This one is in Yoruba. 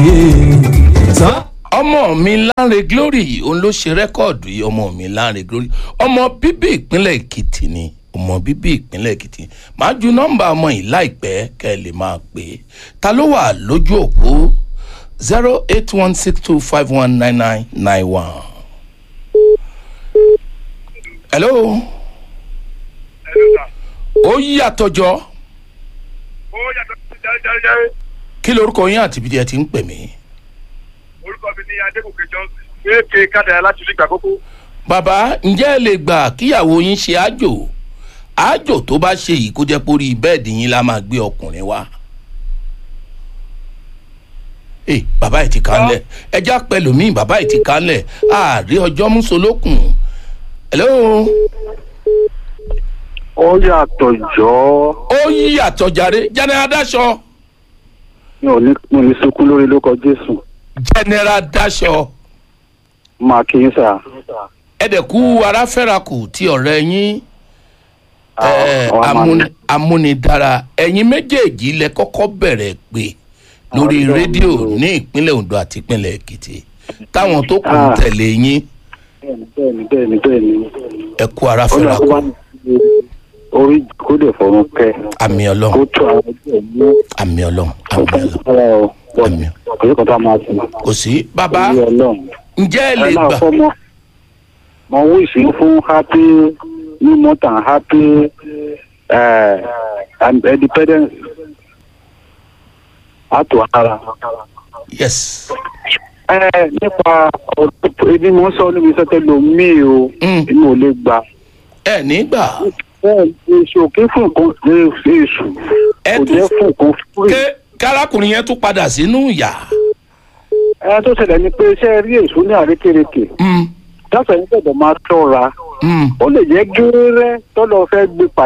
sá. ọmọ mi Lanre Glory òun ló ṣe rẹ́kọ̀dù yìí ọmọ mi Lanre Glory ọmọ bíbí ìpínlẹ̀ Èkìtì ni ọmọ bíbí ìpínlẹ̀ Èkìtì màá ju nọ́mbà ọmọ yìí láìpẹ́ kẹ́ ẹ lè máa pè é ta ló wà lójú òpó zero eight one six two five one nine nine nine one. hello ó yàtọ̀ jọ ó yàtọ̀ sí jẹ́rẹ́jẹ́rẹ́ kí lorúkọ yín àti ibi tí ẹ ti ń pè mí. orúkọ mi ní adégòkè johnson èké kádàá láti ilé ìgbà kókó. bàbá ǹjẹ́ ẹ lè gbà kíyàwó yín ṣe àjò àjò tó bá ṣe yìí kó jẹ́ pórí bẹ́ẹ̀dì yín la máa gbé ọkùnrin wá. ẹ bàbá ẹ ti kánlẹ̀ ẹjá pẹ̀lú mi bàbá ẹ ti kánlẹ̀ ààrẹ ọjọ́ mùsùlùkùn. hello ó yàtọ̀ jọ́ ó yí àtọ̀jáde general daṣọ mi ò ní mi ò ní sunkún lórí lórúkọ jésù general daṣọ máa kí yín sà. ẹ̀dẹ̀kú aráfẹ́rakù ti ọ̀rẹ́ yín ẹ, àwọn máa amúni- amúnidára ẹ̀yin méjèèjì lẹ kọ́kọ́ bẹ̀rẹ̀ pé lórí Ọlọ́run rédíò ló. ní ìpínlẹ̀ Ondo àti ìpínlẹ̀ Èkìtì táwọn tó kù ń Ah. tẹ̀lé yín bẹ́ẹ̀ni bẹ́ẹ̀ni bẹ́ẹ̀ni ẹ kú ó lọ aráfẹ́rakù kó wá ní orí kó lè fọrùn kẹ àmì kó Ọlọ́run tó àwọn ẹgbẹ́ mú àmì Ọlọ́run àmì Ọlọ́run ara ọ bọ Àmín. kò sí kan tá a máa sìn kò sí bàbá orí Ọlọ́run. ǹjẹ́ ẹ lè ẹ máa gbà fọmọ mo wíṣì fún happy new month and happy uh, and independence àtò ara. yes ẹ nípa ọ̀rọ̀ ebi mo ń sọ níbi sọ́tẹ́ lomi o Mm. èmi ò lè gbà. ẹ nígbà bẹ́ẹ̀ èso kí fún nǹkan lè fi èso Ẹ kò tún- jẹ́ fún nǹkan fún ké kárakùnrin yẹn tún padà sínú ìyà ẹ tó ṣẹlẹ̀ ni pé iṣẹ́ rí èso ní àrékèrèkè Mm, dáfẹ́ ní gbọ́dọ̀ máa tọ́ra mm. ó lè jẹ́ gẹ́rẹ́ tọ́lọ́ fẹ́ gbé pàdé.